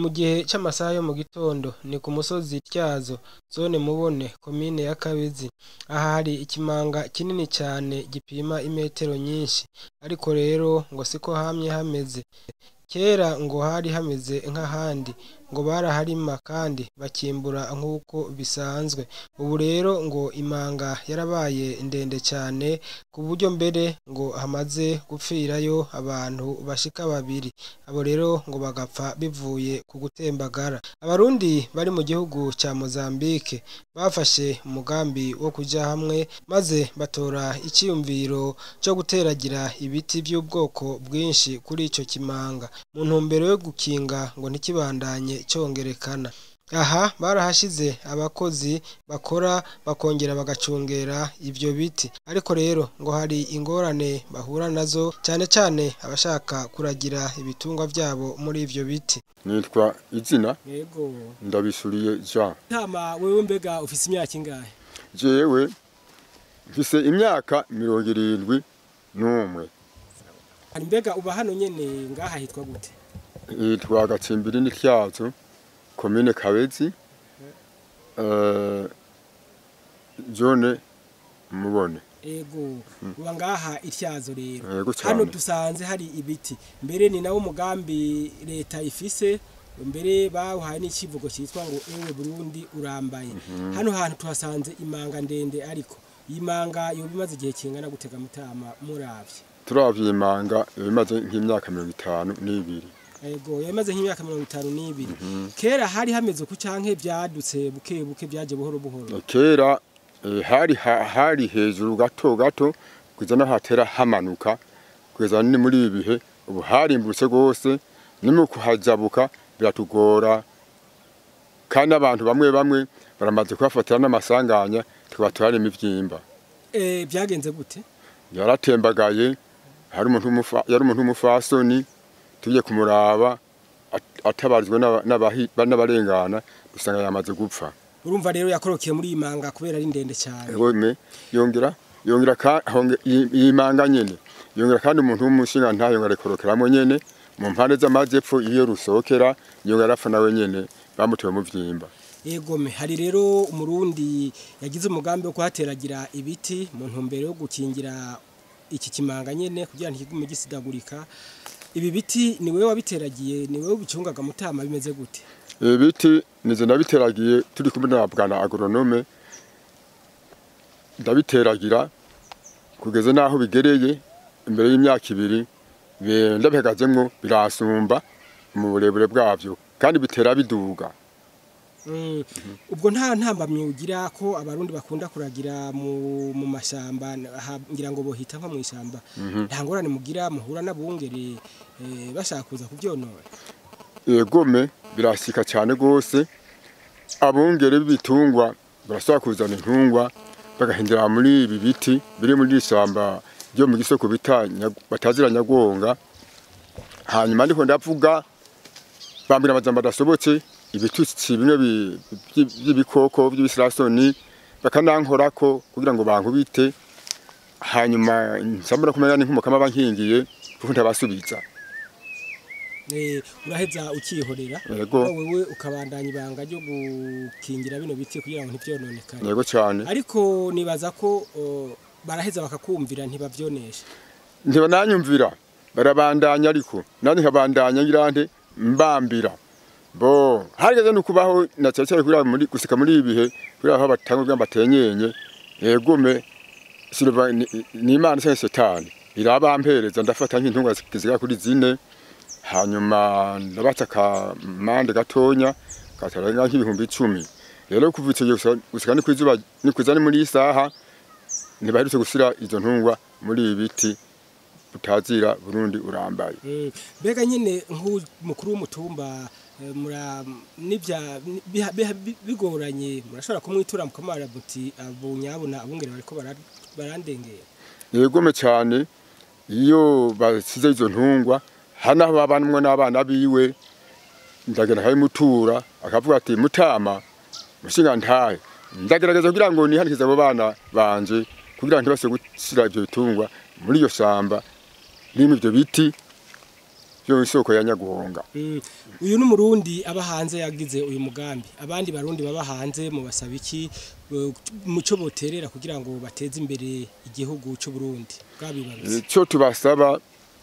mu gihe c'amasaha yo mu gitondo ni ku musozi Tyazo zone Mubone komine ya Kabezi aha hari ikimanga kinini cane gipima imetero nyinshi ariko rero ngo siko hamye hameze kera ngo hari hameze nk'ahandi ngo baraharima kandi bakimbura nk'uko bisanzwe ubu rero ngo imanga yarabaye ndende cane ku buryo mbere ngo hamaze gupfirayo abantu bashika babiri abo rero ngo bagapfa bivuye ku gutembagara abarundi bari mu gihugu ca Mozambique bafashe umugambi wo kuja hamwe maze batora iciyumviro co guteragira ibiti vy'ubwoko bwinshi kuri ico kimanga mu ntumbero yo gukinga ngo ntikibandanye congerekana aha barahashize abakozi bakora bakongera bagacungera ivyo biti ariko rero ngo hari ingorane bahura nazo cane cane abashaka kuragira ibitungwa vyabo muri ivyo biti nitwa izina yego ndabisuriye Jean ntama wewe mbega ufise imyaka ingahe jewe mfise imyaka mirongo irindwi n'umwe hari mbega uba hano nyene ngaha hitwa gute yitwa Gatsimbiri n'Ityazo komine Kabezi eh zone Mubone ego uba ngaha ityazo rero yego hano cyane dusanze hari ibiti mbere ni nawo mugambi leta ifise mbere bawuhaye n'icivugo cyitwa ngo ewe Burundi urambaye hano hantu tuhasanze imanga ndende ariko iyi manga yoba imaze igihe kingana gutega mutama muravye turavye imanga bimaze nk'imyaka mirongo itanu n'ibiri ego yoba imaze nk'imyaka mirongo itanu n'ibiri kera hari hameze ku canke vyadutse buke buke vyaje buhoro buhoro kera eh, hari ha- hari hejuru gato gato kugeza no hatera hamanuka kugeza ni muri ibi bihe ubu harimbutse rwose ni mu kuhajabuka biratugora kandi abantu bamwe bamwe baramaze kuhafatira n'amasanganya tubatwara imivyimba eh vyagenze gute yaratembagaye hari umuntu w'umufa- yari umuntu w'umufasoni tujye kumuraba at- atabarizwa n'aba- n'abahi- n'abarengana dusanga yamaze gupfa urumva rero yakorokeye muri iyi manga kubera ari ndende cyane weme yongera yongera ka honge yimanga nyene yongera kandi umuntu w'umushinga nta yongera rekorokeramo nyene mu mpande z'amajepfo iyo rusokera yongera apfa nawe nyene bamutewe mu vyimba egome hari rero umurundi yagize umugambi wo kuhateragira ibiti mu ntumbero yo gukingira iki kimanga nyene kugira ntikigume gisidagurika ibi biti ni wewe wabiteragiye ni wewe ubicungaga mutama bimeze gute ibiti nize nabiteragiye turi kumwe na bwana agronome ndabiteragira kugeza naho bigereye imbere y'imyaka ibiri be- ndabihagazemwo birasumba mu burebure bwavyo kandi bitera biduga Mm, ubwo nta ntambamye ugira ko abarundi bakunda kuragira mu, mu mashamba aha, ngira ngo bohita nko mu ishamba nta ngorane mugira muhura n'abungere eh, bashaka kuza kuvyonora egome birasika cyane rwose abungere b'ibitungwa barashobora kuzana intungwa bagahindura muri ibi biti biri muri iri shyamba ryo mu gisoko bita Nyag- batazira nyagonga hanyuma ndiko ndavuga bambwira amajambo adasobotse ibitutsi bimwe bi- by- by'ibikoko by'ibisirasoni bakanankorako kugira ngo bankubite hanyuma nsambura kumenya n'inkumukama bankingiye kuko ntabasubiza Eh, uraheza ukihorera Yego. wewe ukabandanya ibanga ryo gukingira bino biti kugira ngo ntivyononekane yego cyane ariko nibaza ko o, baraheza bakakumvira ntibavyonesha ntibananyumvira barabandanya ariko nanjye nkabandanya ngira nte mbambira bo harigeze no kubaho na cyane cyane kuriya muri gusika muri ibi bihe kuriya aho batanga kugira ngo batenyenya yegume silva ni ni imana cyangwa setani irabampereza ndafata nk'intunga zigera kuri zine hanyuma ndabaca akamande gatonya katarenga nk'ibihumbi icumi rero kuva icyo gihe gusa- gusika ni kwizuba ni kwiza ni muri iyi saha ntibaherutse gushyira izo ntungwa muri ibi biti butazira Burundi urambaye Mm, mbega nyine nk'umukuru w'umutumba eh, mura nibya biha- biha- bi- bigoranye murashobora kumwitura mukamara muti abo nyabona abungere bariko bara- barandengera yegome cyane iyo basize izo ntungwa hano aho babanamwe n'abana biwe ndagenda akabimutura akavuga ati mutama mushinga ntahe ndagerageza kugira ngo nihanikize abo bana banje kugira ngo ntibase gushyira ibyo bitungwa muri iyo shamba ririmo ibyo biti yo isoko ya nyaguhonga Mm. uyu ni umurundi aba hanze yagize uyu mugambi abandi barundi baba hanze mu basaba iki eh, muco boterera kugira ngo bateze imbere igihugu cy'u Burundi bwabibaruze icyo tubasaba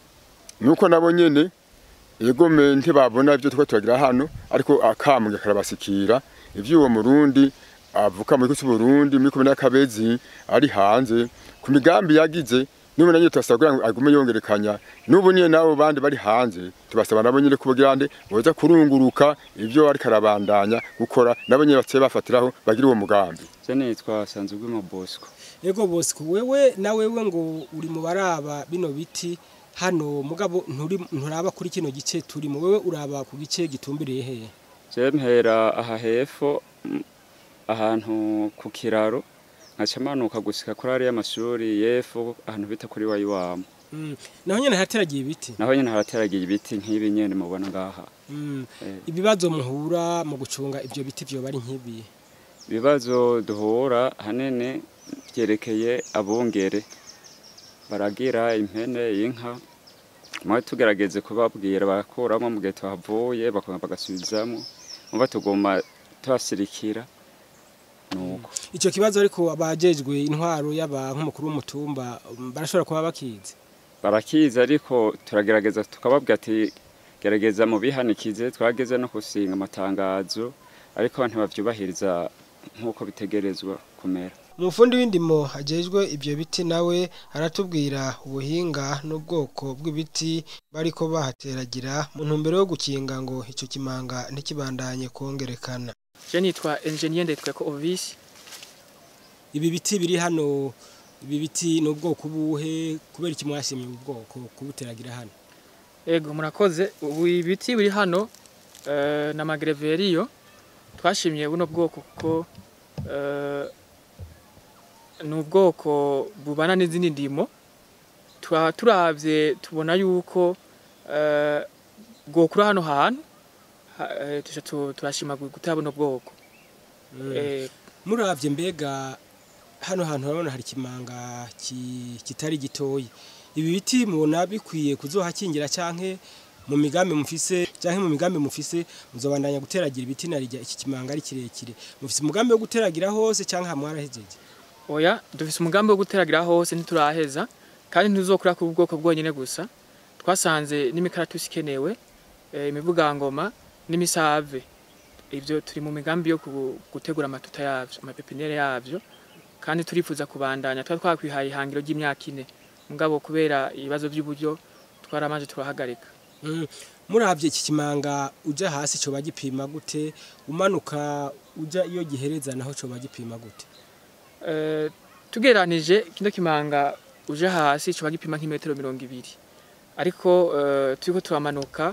nuko nabo nyene egome ntibabona ibyo twa turagira hano ariko akambwe karabasikira ivyo uwo murundi avuka muri kusi Burundi muri komine y'Akabezi ari hanze ku migambi yagize niba nanyo turasaba kugira ngo agume yongerekanya n'ubu nyene nabo bandi bari hanze tubasaba nabo nyene kubagira nde boza kurunguruka ivyo ariko arabandanya gukora nabo nyene batse bafatiraho bagira uwo mugambi Je nitwa Sanzugwimo Bosco. Ego Bosco wewe na wewe ngo uri mu baraba bino biti hano mugabo nturi nturaba kuri kino gice turimo wewe uraba ku gice gitumbiriye hehe Je mpera aha hepfo mm, ahantu ku kiraro nkaca manuka gushika kuri ariya mashuri y'epfo ahantu bita kuri wayiwamo Mm. naho nyene hateragiye ibiti naho nyene harateragiye ibiti nk'ibi nyene mubona ngaha Mm. Eh, ibibazo muhura mu gucunga ivyo biti vyo bari nk'ibi ibibazo duhura hanini byerekeye abungere baragira impene inka mwe tugerageze kubabwira barakuramo mu gihe tuhavuye bakongera bagasubizamo muba tuguma tubasirikira nuko ico kibazo ariko abajejwe intwaro y'aba nk'umukuru w'umutumba um, barashobora kuba bakizi barakizi ariko turagerageza tukababwira ati gerageza mu bihanikize twageze no gusinga amatangazo ariko ntibavyubahiriza nk'uko bitegerezwa kumera umufundi w'indimo ajejwe ivyo biti nawe aratubwira ubuhinga n'ubwoko bw'ibiti bariko bahateragira mu ntumbero yo gukinga ngo ico kimanga ntikibandanye kongerekana Je nitwa Engineer Ndetweko Ovis. ibi biti biri hano ibi biti ni ubwoko buhe kubera iki mwashimye ubu bwoko kubuteragira hano Ego murakoze. Ubu ibiti biri hano eh, na magreveriyo twashimye buno bwoko kuko eh, ni ubwoko bubana n'izindi ndimo Tura- turavye tubona yuko eh, bwokura hano hantu ha- eh, tuca tu- turashima gu- gutera buno bwoko Eh, muravye mbega hano hantu urabona hari ikimanga ki- kitari gitoyi ibi biti mubona bikwiye kuzohakingira canke mu migambi mufise canke mu migambi mufise muzobandanya guteragira ibiti narirya iki kimanga ari kirekire mufise umugambi wo guteragira hose canke hamwarahejeje Oya, dufise umugambi wo guteragira hose ntituraheza kandi ntuzokura ku bwoko bwonyene gusa. Twasanze n'imikaratusi ikenewe, eh, imivugangoma n'imisave. Ivyo turi mu migambi yo ku- gutegura amatuta yavyo, amapepiniere yavyo kandi turifuza kubandanya. Twari twakwihaye ihangiro ry'imyaka ine. Mugabo kubera ibibazo by'uburyo twaramanje turahagarika. Mm. muravye iki kimanga uja hasi coba gipima gute umanuka uja iyo gihereza naho coba gipima gute Eh, tugeranije kino kimanga uje hasi coba gipima nk'imetero mirongo ibiri ariko eh, turiko turamanuka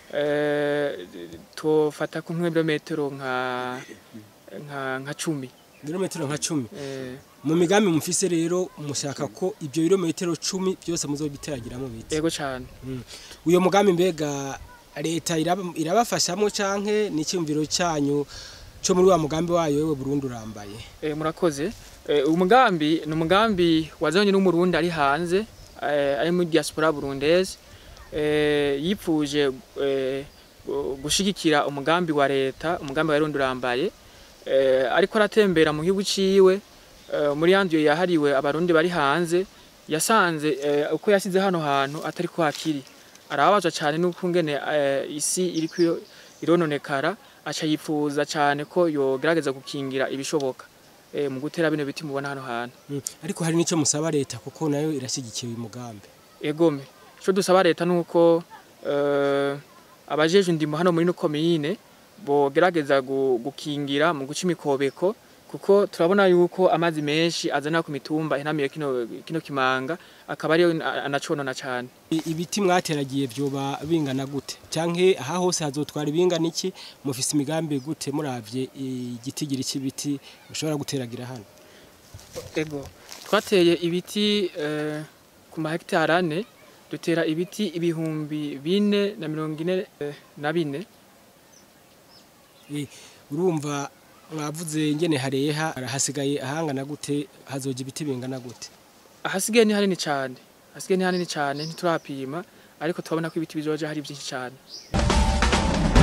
eh, tufata ku nk'ibirometero nka nka nka cumi ibirometero nka cumi Eh, mu migambi mufise rero mushaka ko ibyo birometero cumi byose muzobiteragiramo biti yego cane uyo mugambi mbega leta iraba- irabafashamwo canke n'icyumviro cyanyu cyo muri wa mugambi wayo wewe Burundi urambaye Eh, murakoze Eh, umugambi ni umugambi wazanye n'umurundi ari hanze eh, ari muri diaspora burundaise eh, yipfuje eh, gu- gushigikira umugambi wa leta umugambi wa Burundi urambaye eh, ariko aratembera mu gihugu ciwe eh, muri yandiyo yahariwe abarundi bari hanze yasanze eh, uko yasize hano hantu atari ko hakiri arababazwa cyane n'uko ngene eh, isi iriko irononekara aca yifuza cyane ko yogerageza gukingira ibishoboka eh, mu gutera bino biti mubona hano hantu Mm. ariko hari n'icyo musaba leta kuko nayo irashyigikiye uyu mugambi egome ico dusaba leta nuko eh, abajeje indimo hano muri no komine bogerageza gu- gukingira mu guca imikobeko kuko turabona yuko amazi menshi azana ku mitumba inamiye kino, kino kimanga akaba ariyo a- anaconona cane I- ibiti mwateragiye vyoba bingana gute canke aha hose hazotwara ibingana iki mufise imigambi gute muravye igitigiri c'ibiti mushobora guteragira hano ego twateye ibiti eh, ku mahegitari ane dutera ibiti ibihumbi bine na mirongo ine eh, na bine Eh, urumva mwavuze ngene hareha hasigaye ahangana gute hazoja ibiti bingana gute ahasigaye ni hanini cyane hasigaye ni hanini cyane ntiturapima ariko turabona ko ibiti bizoja hari byinshi cyane